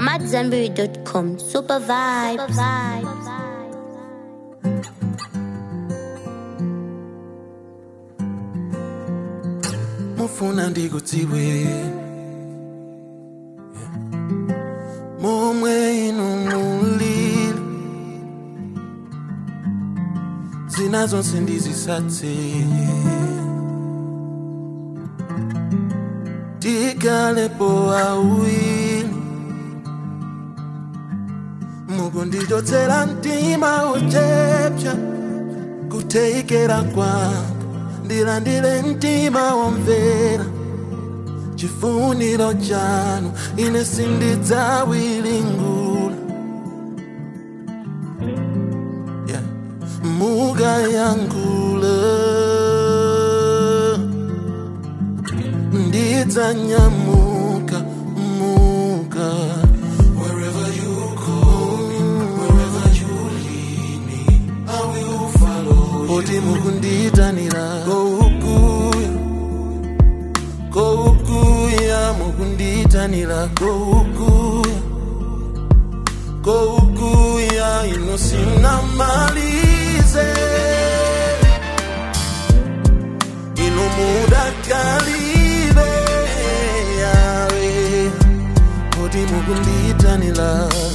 AmadZanbury.com. Super vibes. Super vibes. mufuna ndikudziwe momwe inu mulili zina zonse ndizisatse tikalepo awiri mukundichotsera mtima uchepcha kutheikera kwanga ndilandire mtima womvera chifuniro chanu ine sindidzawiringula yeah. mukayangula ndidzanyamuka muka Wherever you call me, wherever you lead me, I will follow you. Poti mukunditanira koukuya koukuya mukunditanira koukuya koukuya inosina malize inomudakalive yawe poti mukunditanira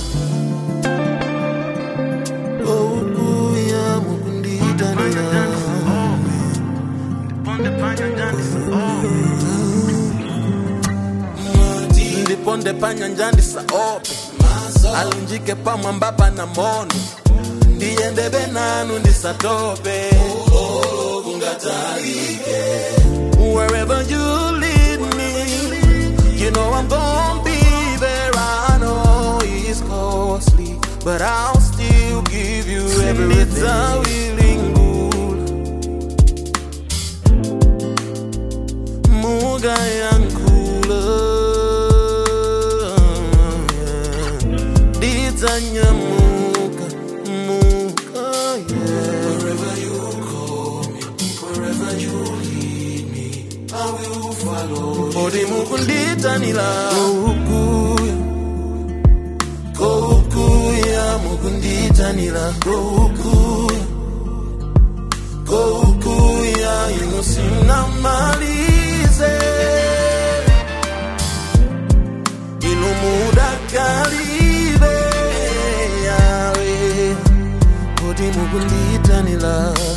koukuya mukunditanira ndiponde panyanja ndisaope alunjike pamwamba na mono ndiyendebe nanu ndisatope Wherever you lead me, you know I'm gonna be there. I know it's costly, but I'll still give you everything. Muga yankula Didzanyamuka Muka yeah. Wherever you call me Wherever you lead me I will follow Odi mukunditanila Koukuya Koukuya mukunditanila Koukuya Koukuya inosina malize Inomudakalive yawe Kodi mukunditanila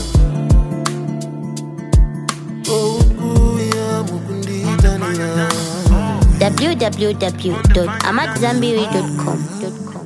Koukuya mukunditanila www.amadzanbury.com.